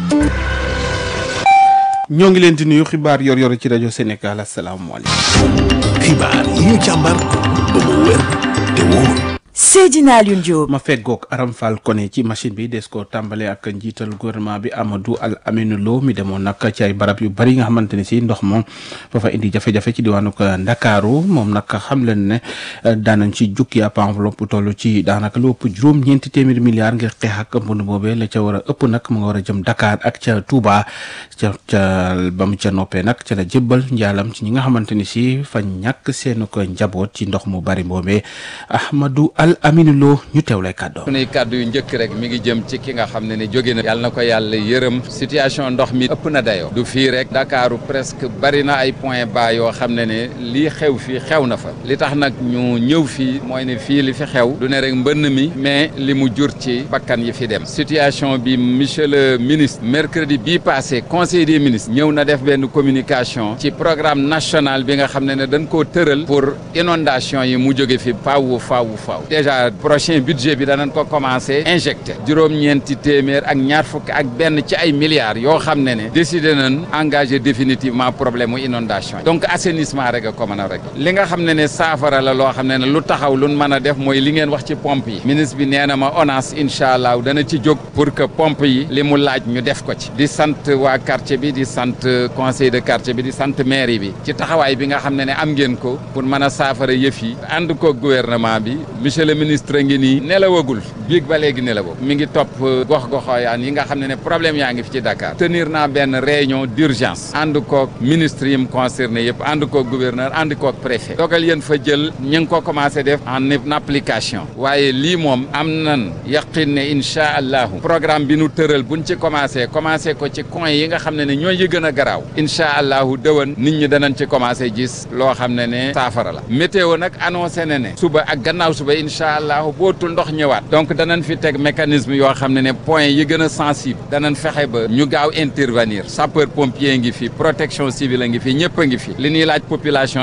ñoo ngi leen di nuyu xibaar yor-yor ci rajo Sénégal asalaamaaleykum. xibaar yi ñu càmbar ba mu wér te wóor. Seydina Alioune Diop. ma feggoog Aram Fall Koné ci machine bi des ko tàmbale ak njiital gouvernement bi Amadou Al Amine Lo mi demoon nag ci ay barab yu bari nga xamante ne si ndox moom fa fa indi jafe-jafe ci diwaanu Ndakaaru moom nag xam leen ne daanañ ci jukki ab enveloppe toll ci daanaka lu ëpp juróom-ñeenti téeméeri milliards ngir xeex ak mbënd boobee la ca war a ëpp nag mu nga war a jëm Dakar ak ca Touba ca ca ba mu ca noppee nag ca la jébbal njaalam ci ñi nga xamante ni si fa ñàkk seen ko njaboot ci ndox mu bari boobee Ahmadou Al Amine Lo ñu teew lay kàddoo sunuy kàddu yu njëkk rek mi ngi jëm ci ki nga xam ne ne jóge na yàlla na ko yàlla yërëm situation ndox mi ëpp na dayoo du fii rek Dakaaru presque bari na ay point bas yoo xam ne ne lii xew fii xew na fa li tax nag ñu ñëw fii mooy ne fii li fi xew du ne rek mbënn mi mais li mu jur ci bakkan yi fi dem situation bi monsieur le ministre mercredi bii passé conseil des ministres ñëw na def benn communication ci programme national bi nga xam ne ne dañ koo tëral pour inondation yi mu jóge fi faaw faaw faaw déjà prochain budget bi danañ ko commencé injecté juróom-ñeenti téeméer ak ñaar fukk ak benn ci ay milliards yoo xam ne ne décidé nañ engagé définitivement problème mu inondation yi donc assainissement rek a ko mën a rek li nga xam ne ne saafara la loo xam ne ne lu taxaw lu mën a def mooy li ngeen wax ci pompe yi ministre bi nee na ma ONAS incha allah dana ci jóg pour que pompe yi li mu laaj ñu def ko ci di sant waa quartier bi di sant conseil de quartier bi di sant mairie bi ci taxawaay bi nga xam ne ne am ngeen ko pour mën a saafara yëf yi ànd ko gouvernement bi monsieur le ministre ngi nii nelawagul biig ba léegi nelawoo mi ngi topp gox-goxooyaan yi nga xam ne ne problème yaa ngi fi ci Dakar tenir naa benn réunion d'urgence ànd koog ministre yi mu concerné yëpp ànd koog gouverneur ànd koog préfet dogal yéen fa jël ñu ngi ko commencé def en application waaye lii moom am nan yaqin ne incha allahu programme bi nu tëral buñ ci commencé commencé ko ci coin yi nga xam ne ne ñooy yi gën a garaaw incha allahu dëwan nit ñi danañ ci commencé gis loo xam ne ne saafara la météo nag annoncé na ne suba ak gannaaw suba incha allahu bootul ndox ñëwaat donc danañ fi teg mécanisme yoo xam ne ne point yi gën a sensible danañ fexe ba ñu gaaw intervenir sapeur pompier ngi fi protection civile a ngi fi ñëpp a ngi fi li ñuy laaj population